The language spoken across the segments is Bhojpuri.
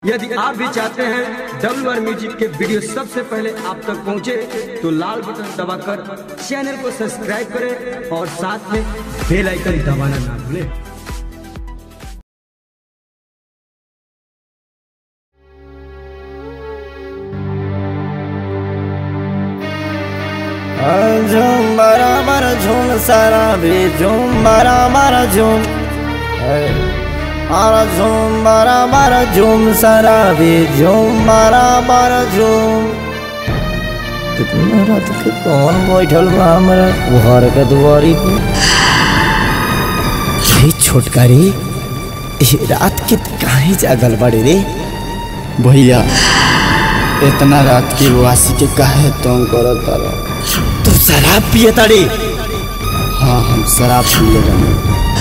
यदि आप भी चाहते हैं डब्ल्यू आर म्यूजिक के वीडियो सबसे पहले आप तक पहुंचे तो लाल बटन दबाकर चैनल को सब्सक्राइब करें और साथ में बेल आइकन दबाना ना भूलें झूम बराबर झूम सारा भी झूम बराबर झूम और झूम बराबर झूम सारा भी झूम बराबर झूम कितना रात के कौन बैठल बा हमरा घर के दुआरी पे हे छोटकारी ये रात के काहे जागल बड़े रे भैया इतना रात की वासी के काहे तंग करत तारा तू शराब पिए ताड़ी हाँ हम शराब पी ले रहे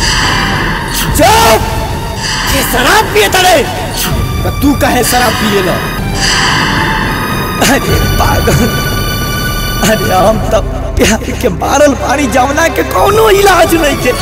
चुप ये शराब पिए ताड़े तो तू काहे शराब पिए ला अरे पागल अरे हम तब प्यार के मारल पानी जमुना के कोनो इलाज नहीं के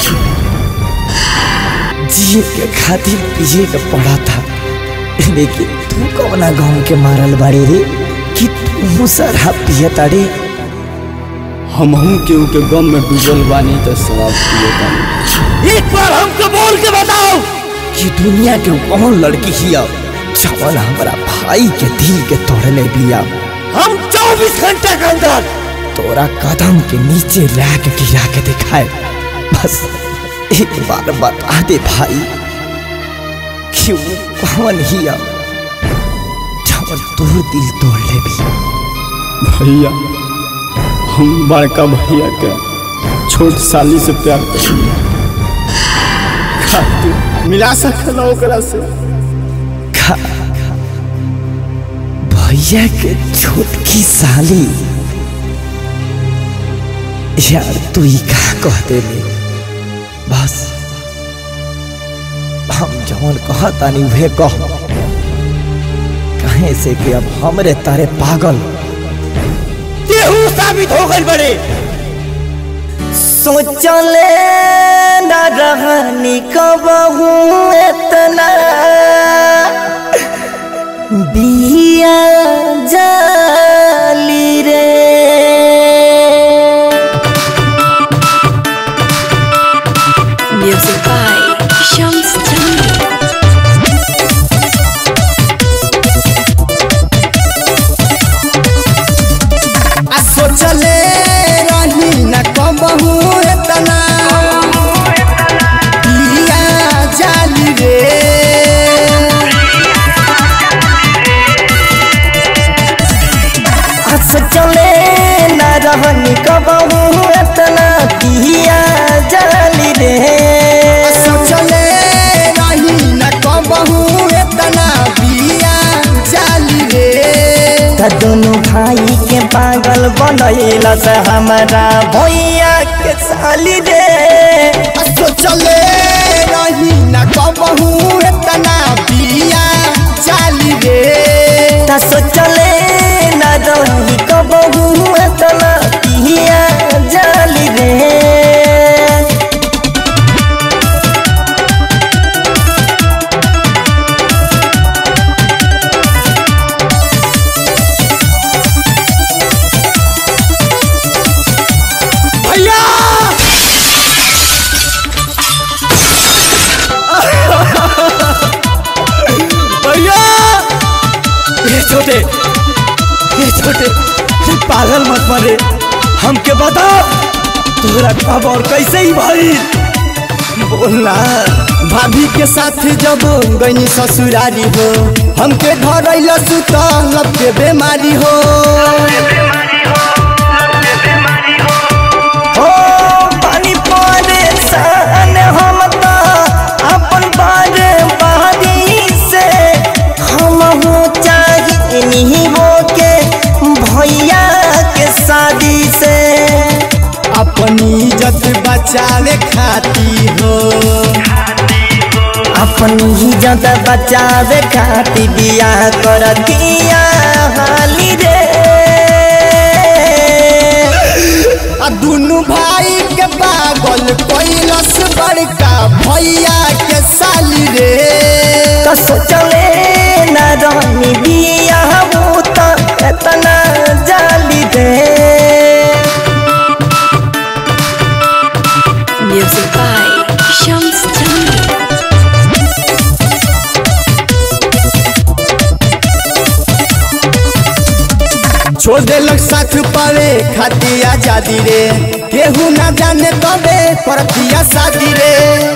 जिए के खातिर पिए के पड़ा था लेकिन तू कौना गाँव के मारल बाड़ी रे कि तू शराब पिए ताड़े हमहू केहू के गम में डूबल बानी तो शराब पिए तानी एक बार हमको बोल के बताओ कि दुनिया के कौन लड़की हिया जवन हमारा भाई के दिल के तोड़ने बिया हम 24 घंटे के अंदर तोरा कदम के नीचे ला के गिरा के दिखाए बस एक बार बता दे भाई कि वो कौन हिया जवन तोर दिल तोड़ ले भी भैया हम बड़का भैया के छोट साली से प्यार करेंगे खातिर मिला सकला ओकरा से खा भैया के छोटकी साली यार तू ही का कहते ले बस हम जवन कहतानी उहे कह कहे से कि अब हमरे तारे पागल केहू साबित हो गई बड़े सोचले न रहनी कबहू इतना बिया जाली रे Music by Shams Jamil. आ सोचले रही न कबहू इतना पिया जाली रे हंस चले न रहनी कबहू इतना बिया जाली रे सोचले रही न कबहू इतना पिया जाली रे त दोनों भाई के पागल बनैला से हमारा भैया के साली रे आ सोचले रही न कबहू इतना पिया जाली रे त सोचले न रही कबहू इतना बिया जाली रे भैया भैया ये छोटे ये छोटे ये पागल मत मरे हमके बताओ तोरा कब और कैसे ही भाई बोलना भाभी के साथ जब गईनी ससुरारी हो हमके धरैल सुतल लब के बीमारी हो हो पानी परेशान हम तो अपन बारे बारी से हम हो चाहिए नहीं हो के भैया के शादी से अपनी इज्जत बचावे खाती हो अपनी इज्जत बचावे खातिर बियाह कर दिया हाली रे आ दुनु भाई के पागल कैलस बड़का भैया के साली रे तो सोचले न छोड़ देलक साथ पावे खाती आजादी रे केहू ना जाने तबे परतिया शादी रे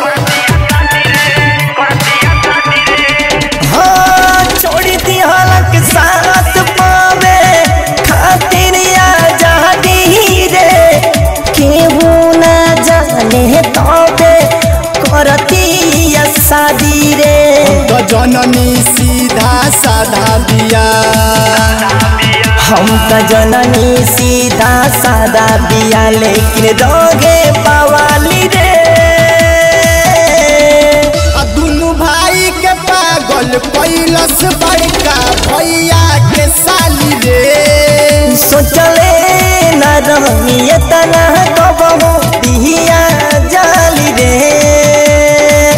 हाँ छोड़ी दी हलक साथ पावे खातिर आजादी रे केहू ना जाने तबे करतिया शादी रे तो जननी सीधा साधा बिया हम त जननी सीधा सादा बिया लेकिन दोगे पवाली रे आ दुनु भाई के पागल कैलस बड़का भैया के साली रे सोचले न रही तना कबहू बिहिया जाली रे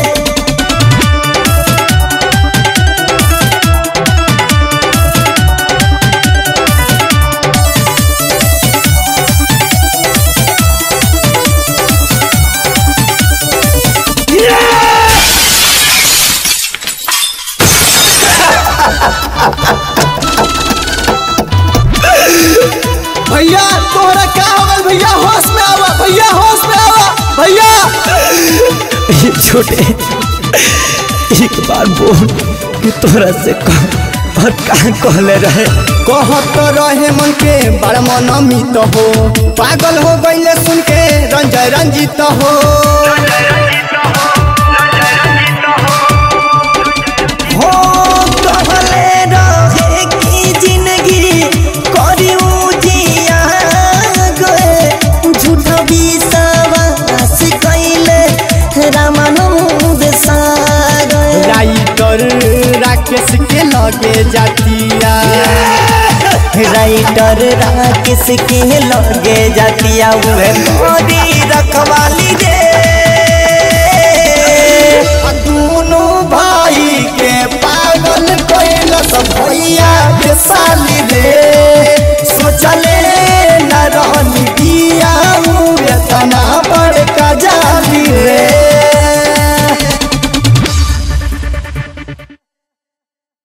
भैया तोहरा क्या हो गल भैया होश में आवा भैया होश में आवा भैया ये छोटे एक बार बोल कि तोरा से कह और कहाँ कहले रहे कहत रहे मन के बड़ मन मित हो पागल हो गईले सुन के रंजय रंजित हो हो कहले रहे कि जिंदगी करी उजिया गए झूठा विश्वास कैले रामानुज सागर राइटर राकेश के लगे जातिया राइटर राकेश के लगे जातिया उहे मोरी रखवाली रे आ दुनु भाई के पागल कैलस भैया के साली रे